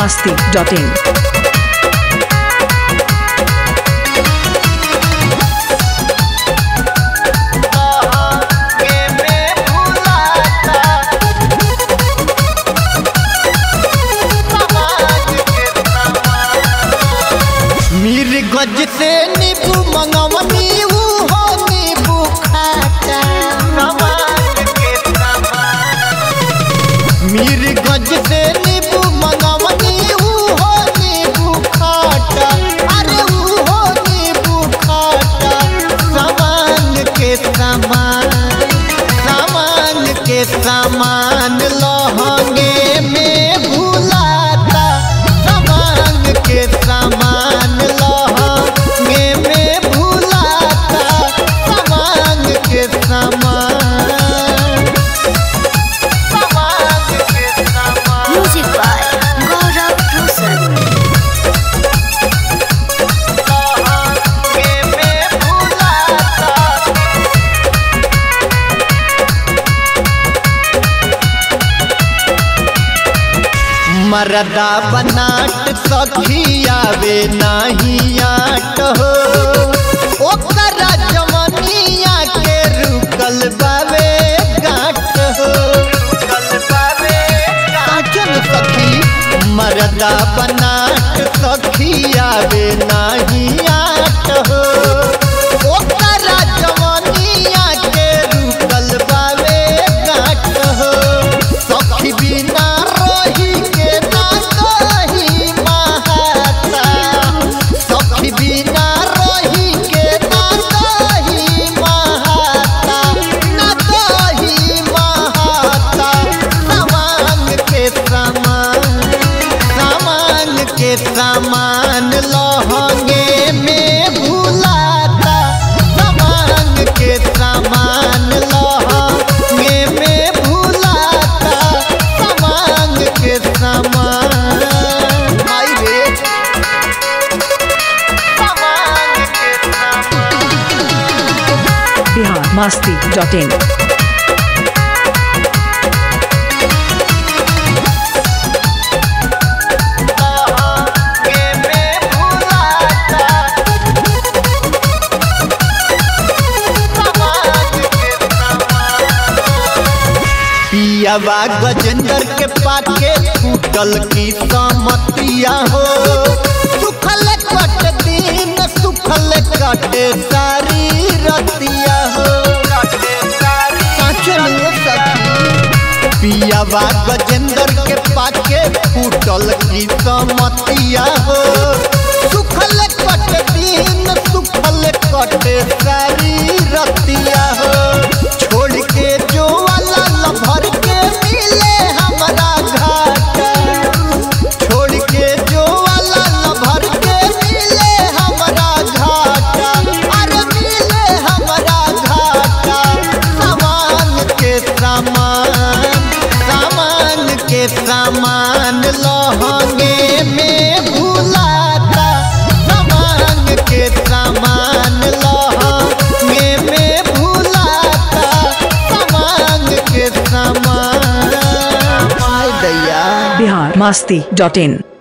masti.in. मीर गज से नींबू मंगवनी ऊ हो नींबू खाता मीर गज से नींबू मंगवनी ऊ हो नींबू खाता अरे ऊ हो नींबू खाता सामान के सामान सामान के सामान लहंगे में भूलाता सामान के सामान लहंगे में भूलाता सामान के सामान सामान के सामान Music by Gaurav Rosan. लहंगे में भूलाता मरदा बनाट सखियावे नाही आट हो ओकरा जवनिया के रुकल बावे गाट हो साचन सखी मरदा बनाट सखियावे नाही आट हो ओकरा जवनिया के रुकल बावे गाट हो सखी बिना रही के ना कही महाता सखी बिना रही के ना कही महाता ना कही महाता सामान के सामान सामान के सामान लहंगे में भूलाता सामान के सामान लहंगे में भूलाता सामान के सामान आई रे सामान के सामान Bihar masti.in. लहंगे में भूलाता सामान के सामान पियावा गजेंद्र के पाके फूटल की समतिया हो सुखल कट दिन सुखल कटे सारी रतिया हो साचो लो सखी पियावा गजेंद्र के पाके फूटल की समतिया हो सुखल कट दिन सुखल कटे सारी रतिया हो छोड़ के जो वाला लभर के मिले हमरा घाटा छोड़ के जो वाला लभर के मिले हमरा घाटा अरे मिले हमरा घाटा सामान के सामान सामान के सामान लहंगे में भूलाता सामान के सामान लहंगे में भूलाता सामान के सामान माय दैया Bihar masti.in.